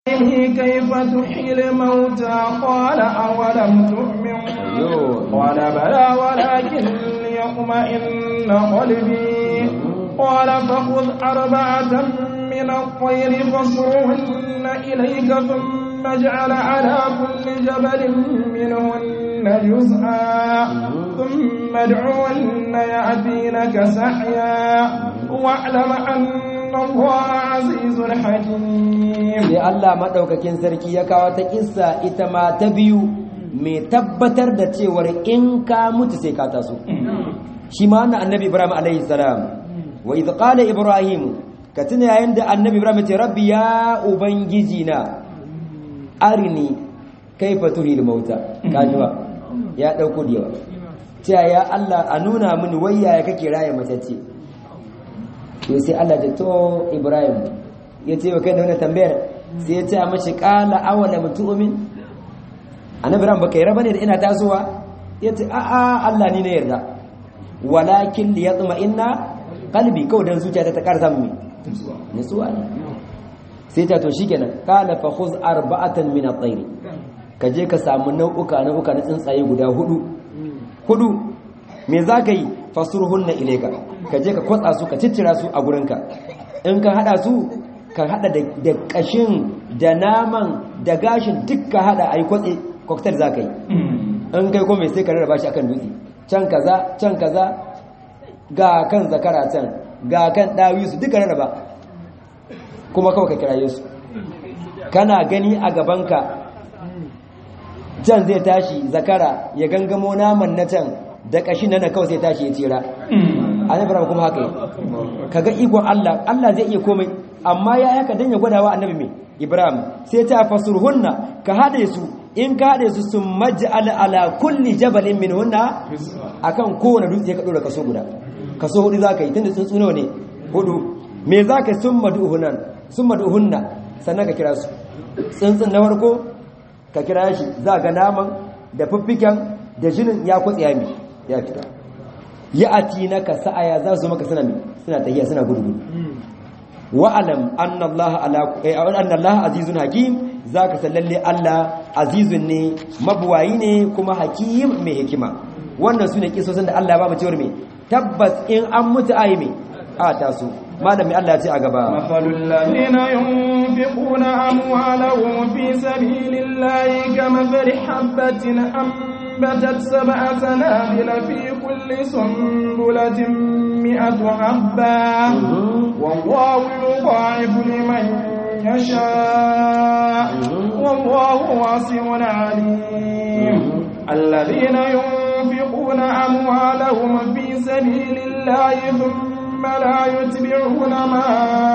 كيف تحيي الموتى قال أولم تؤمن قال بلى ولكن ليطمئن قلبي قال فخذ أربعة من الطير فاصرهن إليك ثم اجعل على كل جبل منهن جزءا ثم ادعوهن يأتينك سعيا واعلم أن الله عزيز حكيم sai Allah madaukakin sarki ya kawo ta kissa ita ma ta biyu mai tabbatar da cewar in ka mutu sai ka taso shi ma wannan annabi Ibrahim alaihi salam wa idh qala ibrahim ka tuna yayin da annabi Ibrahim ya ce rabbi ya ubangiji na arini kaifa tuhil mauta kaji ba ya dauko da yawa cewa ya Allah a nuna mini wayya kake raye matacce to sai Allah ya to Ibrahim ya ce wa kai da wannan tambayar sai ya ce mashi qala awala mutumin annabi ran baka yarda bane da ina tasowa ya ce a a Allah ni ne yarda walakin li yatma inna qalbi kawai dan zuciyata ta karsa mini nutsuwa ne sai ta to shikenan qala fa khuz arba'atan min at-tayr ka je ka samu nau'uka nau'uka na tsuntsaye guda hudu hudu me zaka yi fasurhunna ilayka ka je ka kwatsa su ka ciccira su a gurinka in ka hada su ka hada da kashin da naman da gashin duk ka hada ayi kwatse cocktail zaka yi in kai kuma sai ka rarraba shi akan dutse can kaza can kaza ga kan zakara can ga kan dawisu duka rarraba kuma kawai ka kiraye su kana gani a gabanka can zai tashi zakara ya gangamo naman na can da kashi na kawai sai tashi ya tsira annabi ibrahim kuma haka yi kaga ikon Allah Allah zai iya komai amma ya haka dan ya gwadawa annabi mai ibrahim sai ta fasurhunna ka hade su in ka hade su sun maj'al ala kulli jabalin minhunna akan kowane dutse ka dora kaso guda kaso hudu zaka yi tunda tsuntsu nawa ne hudu me zaka sun mad'uhunan sun mad'uhunna sannan ka kira su tsuntsun na farko ka kira shi za ga naman da fiffiken da jinin ya kwatsi ya mi ya fita ya ati na ka sa'aya za su maka suna mi suna tahiya suna gudu wa'alam annallaha azizun hakim za ka sallalle Allah azizun ne mabuwayi ne kuma hakim mai hikima wannan su ne kisosin da Allah ba mu cewar mai tabbas in an mutu ayi mai a taso malami Allah ya ce a gaba مثل الذين ينفقون أموالهم في سبيل الله كمثل حبة أنبتت سبع سنابل في كل سنبلة مئة حبة والله يضاعف لمن يشاء والله واسع عليم الذين ينفقون أموالهم في سبيل الله ثم لا يتبعون ما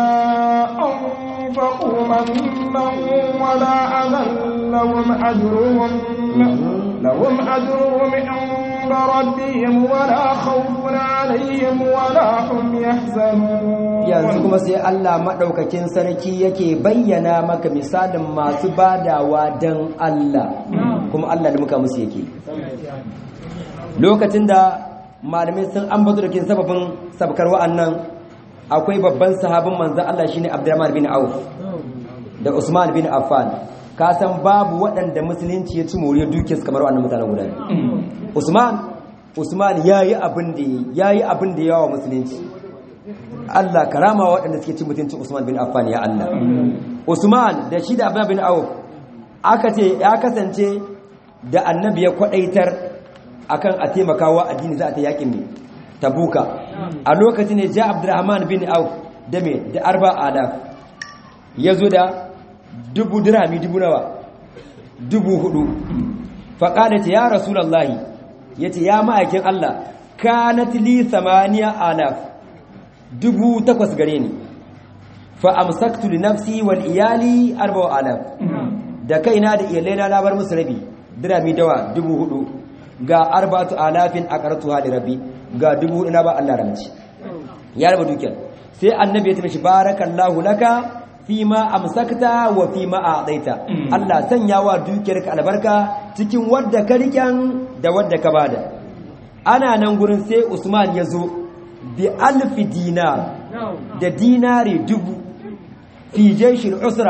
أنفقوا منا ولا أذى لهم أجرهم لهم أجرهم عند ربهم ولا خوف عليهم ولا هم يحزنون yanzu kuma sai Allah maɗaukakin sarki yake bayyana maka misalin masu badawa don Allah kuma Allah da muka musu yake lokacin da malamai sun ambato da kin sababin sabkar wa'annan akwai babban sahabin manzan Allah shine Abdurrahman bin Auf da Usman bin Affan ka san babu waɗanda musulunci ya ci moriyar dukiyarsu kamar wannan mutanen guda Usman Usman yayi abin da yayi abin da yawa musulunci Allah karama waɗanda suke cin mutuncin Usman bin Affan ya Allah Usman da shi da Abdurrahman bin Auf aka ce ya kasance da annabi ya kwadaitar akan a taimakawa addini za a ta yakin ne tabuka a lokacin ne ja abdurrahman bin auf da me da arba alaf ya zo da dubu dirhami dubu nawa dubu hudu faƙada ce ya rasulallahi ya ce ya ma'aikin allah kanat li samaniya alaf dubu takwas gare ni fa amsaktu li nafsi wal iyali arba alaf da kaina da iyalaina na bar musu rabi dirhami dawa dubu hudu ga arba'atu alafin aqartuha li rabbi ga dubu ina ba Allah ramci ya raba dukiyar sai annabi ya tafi barakallahu laka fima amsakta wa fima a'taita Allah sanya wa dukiyarka albarka cikin wadda ka riken da wadda ka bada ana nan gurin sai Usman ya zo bi alfi dinar da dinari dubu fi jaishil usra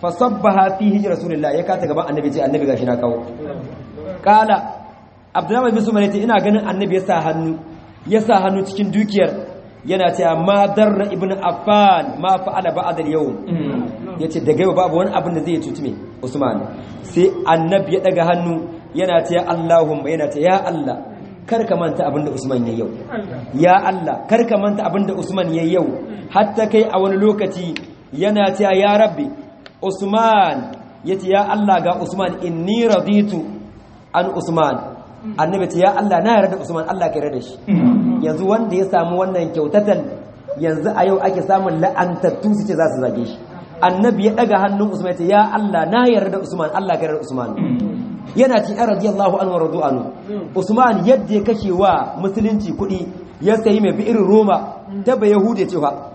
fa sabbaha fi hijri rasulillah ya kata gaban annabi ce annabi gashi na kawo kala abdullahi bin sumar yace ina ganin annabi ya sa hannu ya sa hannu cikin dukiyar yana cewa ma darra ibnu affan ma fa'ala ba'da al-yawm yace daga yau babu wani abin da zai cuci me usman sai annabi ya daga hannu yana cewa allahumma yana cewa ya allah kar ka manta abin da usman yayi yau ya allah kar ka manta abin da usman yayi yau hatta kai a wani lokaci yana cewa ya rabbi usman yace ya allah ga usman inni raditu an usman annabi ce ya Allah na yarda Usman Allah ka yarda shi yanzu wanda ya samu wannan kyautatan yanzu a yau ake samun la'antattu su ce za su zage shi annabi ya daga hannun Usman ya ce ya Allah na yarda Usman Allah ka yarda Usman yana ci an radiyallahu anhu radu anhu Usman yadda ya kashe wa musulunci kuɗi ya sayi mai bi irin Roma ta ba Yahude cewa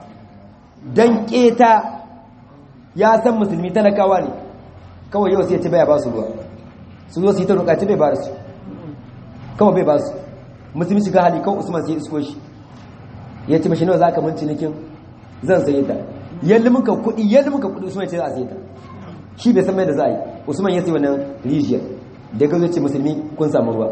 dan keta ya san musulmi talakawa ne kawai yau sai ya ce baya ba su ruwa su zo su yi ta roƙa bai ba su kawai bai ba su musulmi shiga hali kawai usman sai isko shi ya ce mashi nawa za ka mun cinikin zan saye ta yalli muka kuɗi yalli muka kuɗi usman ya ce za a saye ta shi bai san mai da za a yi usman ya sai wannan rijiyar da ya gazo ce musulmi kun samu ruwa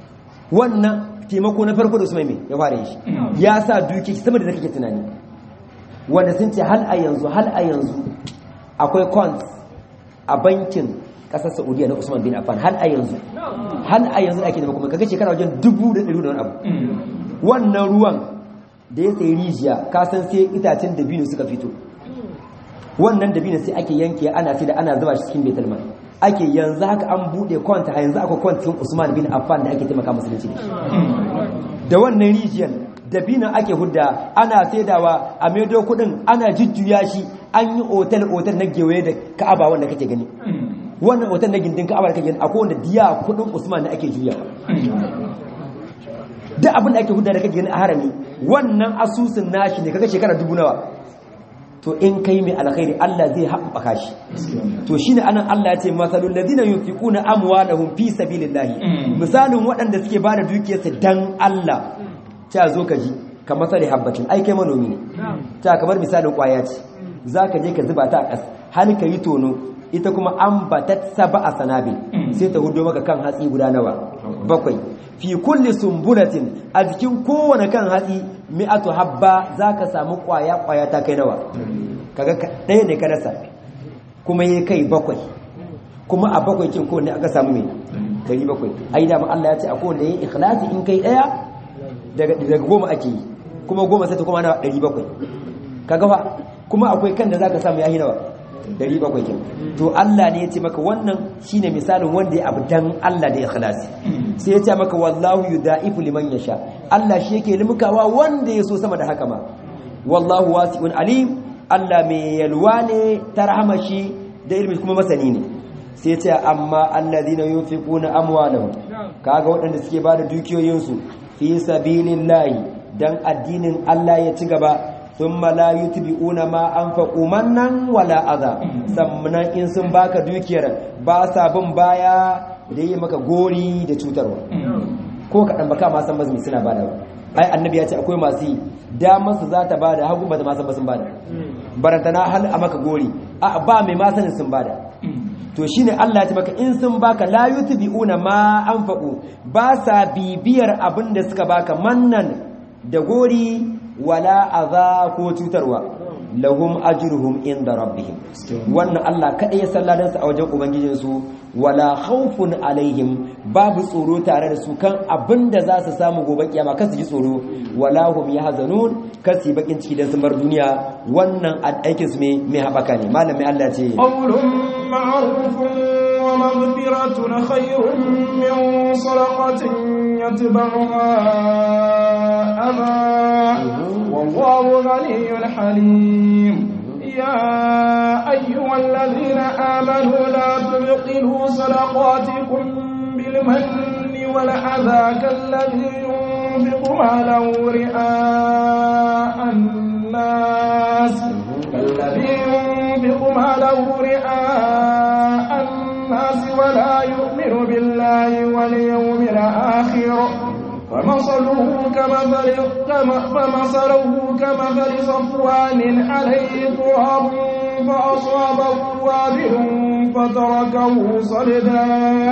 wannan taimako na farko da usman mai ya fara shi ya sa duki sama da kake tunani wanda sun ce hal a yanzu hal a yanzu akwai cons a bankin kasar saudiya na usman bin affan hal a yanzu hal a yanzu ake nema kuma kaga shekara wajen dubu da ɗari da wani abu wannan ruwan da ya sayi rijiya kasan sai itacen dabino suka fito wannan dabino sai ake yanke ana sai da ana zuba shi cikin betul mal ake yanzu haka an bude kwanta yanzu akwai kwantin usman bin affan da ake taimaka musulunci da da wannan rijiyar dabino ake hudda ana saidawa a maido kudin ana jujjuya shi an yi otal otal na gewaye da ka'aba wanda kake gani wannan hoton na gindin ka'aba da kake akwai wanda diya kudin Usman da ake juya duk abin da ake hudda da kake gani a harami wannan asusun nashi ne kaga shekara dubu nawa to in kai mai alkhairi Allah zai haɓaka shi to shine anan Allah ya ce masalul ladina yunfiquna amwalahum fi sabilillahi misalin waɗanda suke bada dukiyarsu dan Allah ta zo ka ji kamar sare habbatin ai kai manomi ne ta kamar misalin kwaya ce zaka je ka zuba ta a ƙasa har ka yi tono ita kuma an batat saba a sanabi sai ta hudo maka kan hatsi guda nawa bakwai fi kulli sumbulatin a jikin kowane kan hatsi mi'atu habba zaka samu kwaya kwaya ta kai nawa kaga ɗaya ne ka rasa kuma yayi kai bakwai kuma a bakwai kin kowanne aka samu me dari bakwai ai da Allah ya ce a kowanne yayi ikhlasi in kai ɗaya daga daga goma ake yi kuma goma sai ta kuma nawa dari bakwai kaga fa kuma akwai kan da zaka samu yayi nawa dari bakwai kin to Allah ne ya ce maka wannan shine misalin wanda ya abu dan Allah da ikhlasi sai ya ce maka wallahu yudaifu liman yasha Allah shi yake limkawa wanda ya so sama da haka ma wallahu wasi'un alim Allah mai yalwa ne ta rahama shi da ilmi kuma masani ne sai ya ce amma alladhina yunfiquna amwalahum kaga waɗanda suke bada dukiyoyinsu fi sabilillahi dan addinin Allah ya ci gaba ثم لا يتبعون ما انفقوا منا ولا اذى sannan in sun baka dukiyar ba sa bin baya da yi maka gori da cutarwa ko kaɗan baka ma san bazumi suna bada ba ai annabi ya ce akwai masu yi damar su za ta bada hagu ba ta ma san ba sun bada barantana hal a maka gori a ba mai ma sanin sun bada to shine Allah ya ce maka in sun baka la yutbi'una ma anfaqu ba sa bibiyar abin da suka baka mannan da gori wala aza ko cutarwa lahum ajruhum inda rabbihim wannan Allah kada ya salladan su a wajen ubangijin su wala khawfun alaihim babu tsoro tare da su kan abinda za su samu gobe kiyama kasu ji tsoro wala hum yahzanun kasi bakin ciki dan sun bar duniya wannan aikin su mai mai habaka ne malamin Allah ce qawlun ma'rufun wa maghfiratun khayrun min sadaqatin yatba'uha ama والله غني حليم يا أيها الذين آمنوا لا تبطلوا صدقاتكم بالمن والأذى كالذي ينفق ماله رئاء الناس كالذي ينفق ماله رئاء الناس ولا يؤمن بالله واليوم الآخر فمثله كمثل فمثله كمثل صفوان عليه تراب فأصابه وابل فتركه صلدا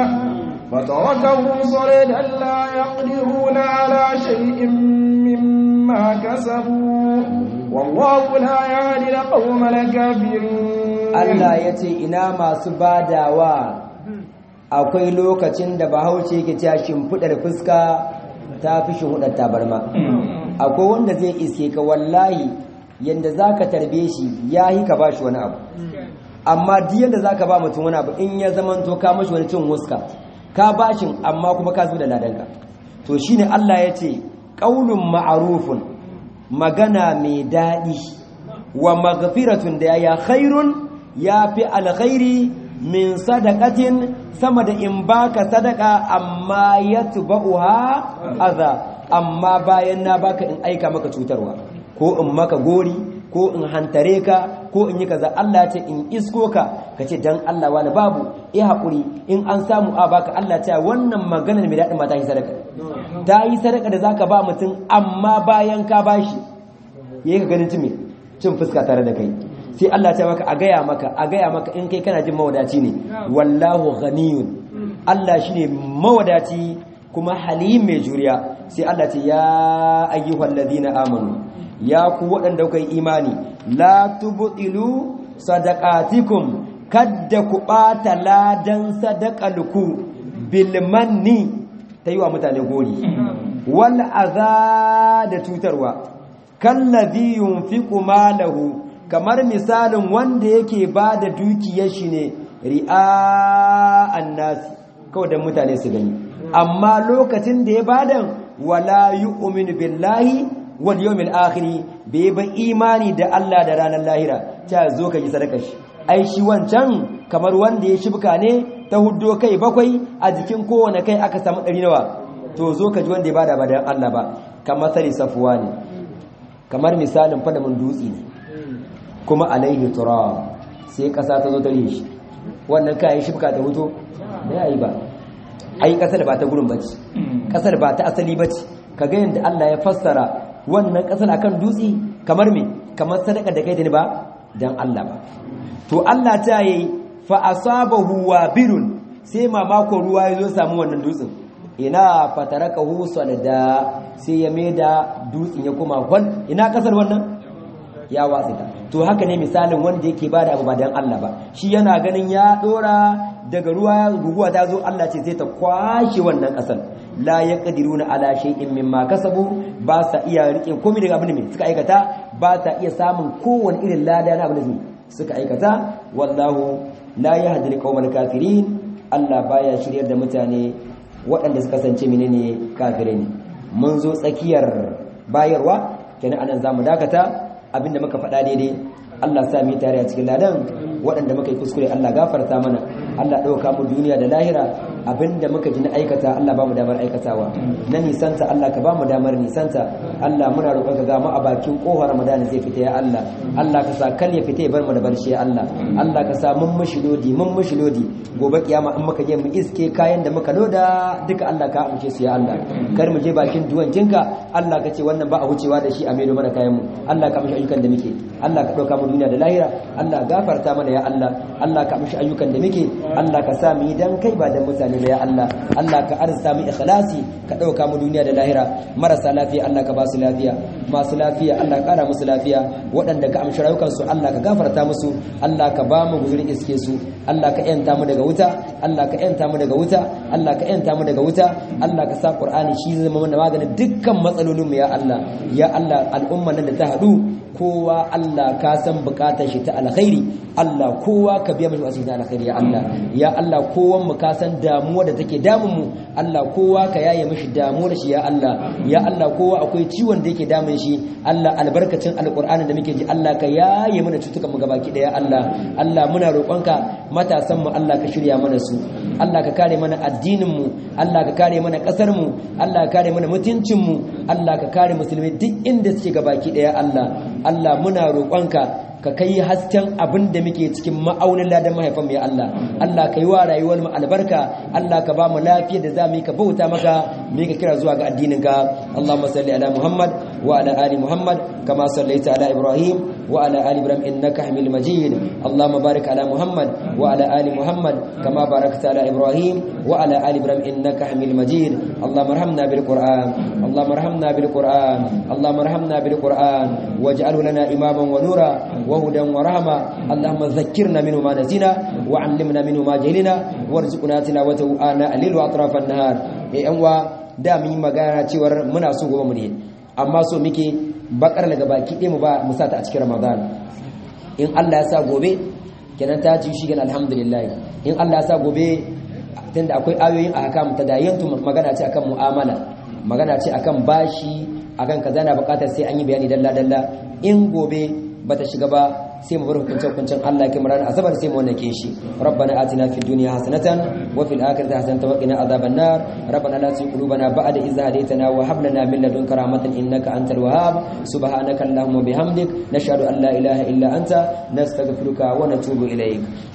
فتركه صلدا لا يقدرون على شيء مما كسبوا والله لا يهدي القوم الكافرين Allah ya ce ina masu badawa akwai lokacin da bahaushe yake cewa shimfidar fuska ta fi shimfidar tabarma akwai wanda zai iske ka wallahi yanda zaka tarbe shi yahi ka bashi wani abu amma duk yanda zaka ba mutum wani abu in ya zamanto ka mashi wani cin huska ka bashin amma kuma ka zuba da ladanka to shine Allah ya ce qaulun ma'rufun magana mai daɗi wa maghfiratun da ya khairun ya fi alkhairi min sadaqatin sama da in baka sadaka amma yatba'uha adha amma bayan na baka in aika maka cutarwa ko in maka gori ko in hantare ka ko in yi kaza Allah ce in isko ka kace dan Allah wani babu eh hakuri in an samu a baka Allah ce wannan maganar mai daɗin ma ta yi sadaka ta yi sadaka da zaka ba mutum amma bayan ka bashi yayi ka ganin cin cin fuska tare da kai sai Allah ta maka a gaya maka a gaya maka in kai kana jin mawadaci ne wallahu ghaniyun Allah shine mawadaci kuma halim mai juriya sai Allah ce ya ayyuhal ladina amanu ya ku waɗanda kuka yi imani la tubtilu sadaqatikum kadda ku bata ladan sadaqalku bil manni tayi wa mutane gori wal adha da tutarwa kallazi yunfiqu malahu kamar misalin wanda yake ba da dukiyar shi ne ri'a'an nasi kawai don mutane su gani amma lokacin da ya bada wala yu'minu billahi wal yawmil akhir bai ba imani da Allah da ranar lahira ta zo ka yi sadaka shi ai shi wancan kamar wanda ya shibka ne ta huddo kai bakwai a jikin kowane kai aka samu ɗari nawa to zo ka ji wanda ya bada ba da Allah ba kamar sari safuwa ne kamar misalin fadamin dutse ne kuma alaihi turab sai kasa ta zo ta rishi wannan kayan shifka ta huto da yayi ba ai kasar ba ta gurin bace kasar ba ta asali bace kaga yanda Allah ya fassara wannan kasar akan dutse kamar me kamar sadaka da kai da ni ba dan Allah ba to Allah ta yi fa asabahu wabilun sai mamako ruwa ya zo samu wannan dutsen ina fatarakahu salada sai ya maida dutsen ya koma wan ina kasar wannan ya watsi ta to haka ne misalin wanda yake bada abu ba dan Allah ba shi yana ganin ya dora daga ruwa guguwa ta zo Allah ce sai ta kwashe wannan kasar la yaqdiruna ala shay'in mimma kasabu ba sa iya rike komai daga abin da suka aikata ba sa iya samun kowane irin lada na abin da suka aikata wallahu la yahdi alqawmal kafirin Allah baya shiryar da mutane waɗanda suka kasance menene kafirai ne mun zo tsakiyar bayarwa kenan anan zamu dakata abinda muka faɗa daidai Allah sa mu tare a cikin ladan waɗanda muka yi kuskure Allah gafarta mana Allah ɗauka mu duniya da lahira abinda muka ji na aikata Allah ba mu damar aikatawa na nisanta Allah ka ba mu damar nisanta Allah muna roƙon ka ga mu a bakin ƙofar Ramadan zai fita ya Allah Allah ka sa kal ya fita ya bar mu da barci ya Allah Allah ka sa mun mushi lodi mun mushi lodi gobe kiyama in muka je mu iske kayan da muka loda duka Allah ka amince su ya Allah kar mu je bakin duwancinka Allah ka ce wannan ba a wucewa da shi a maido mana kayan mu Allah ka mishi ayyukan da muke Allah ka ɗauka mu duniya da lahira Allah gafarta mana ya Allah Allah ka mishi ayyukan da muke Allah ka sa mu yi dan kai ba dan mutane ba ya Allah Allah ka arzuta mu ikhlasi ka ɗauka mu duniya da lahira marasa lafiya Allah ka ba su lafiya masu lafiya Allah ka ƙara musu lafiya waɗanda ka amshi rayukan su Allah ka gafarta musu Allah ka ba mu guzurin iske su Allah ka yanta mu daga wuta Allah ka yanta mu daga wuta Allah ka yanta mu daga wuta Allah ka sa Qur'ani shi zama mana maganin dukkan matsalolin mu ya Allah ya Allah al'umman nan da ta haɗu kowa Allah ka san bukatar shi ta alkhairi Allah kowa ka biya mishi wasu ta alkhairi ya Allah ya Allah kowan mu ka san damuwa da take damun mu Allah kowa ka yaye mishi damuwar shi ya Allah ya Allah kowa akwai ciwon da yake damun shi Allah albarkacin alqur'ani da muke ji Allah ka yaye mana cutukan mu gabaki daya Allah Allah muna roƙonka matasan mu Allah ka shirya mana su Allah ka kare mana addinin mu Allah ka kare mana kasar mu Allah ka kare mana mutuncin mu Allah ka kare musulmi duk inda suke gabaki daya Allah Allah muna roƙonka ka kai hasken abin da muke cikin ma'aunin ladan mahaifan mu ya Allah Allah ka yi wa rayuwar mu albarka Allah ka ba mu lafiya da za mu yi ka bauta maka mu ka kira zuwa ga addinin ka Allahumma salli ala Muhammad wa ala ali Muhammad kama sallaita ala Ibrahim wa ala ali Ibrahim innaka Hamidul Majid Allahumma barik ala Muhammad wa ala ali Muhammad kama barakta ala Ibrahim wa ala ali Ibrahim innaka Hamidul Majid Allahumma arhamna bil Qur'an Allahumma arhamna bil Qur'an Allahumma arhamna bil Qur'an waj'alhu lana imaman wa nura وهدى ورحمة اللهم ذكرنا منه ما نسينا وعلمنا منه ما جهلنا وارزقنا تلاوته آناء الليل وأطراف النهار إيه أنوا da mun yi magana cewar muna so gobe mu ne amma so muke bakar daga baki ɗaya mu ba mu sata a cikin Ramadan in Allah ya sa gobe kenan ta ci shi kenan alhamdulillah in Allah ya sa gobe tunda akwai ayoyin ahkam tadayantu magana ce akan mu'amala magana ce akan bashi akan kaza na bukatar sai an yi bayani dalla dalla in gobe bata shiga ba sai mu bar hukuncin hukuncin Allah ke murar azabar sai mu wannan shi rabbana atina fid dunya hasanatan wa fil akhirati hasanatan wa qina adhaban nar rabbana la tuzigh qulubana ba'da idh hadaytana wa hab lana min ladunka rahmatan innaka antal wahhab subhanaka allahumma bihamdik nashhadu an la ilaha illa anta nastaghfiruka wa natubu ilayk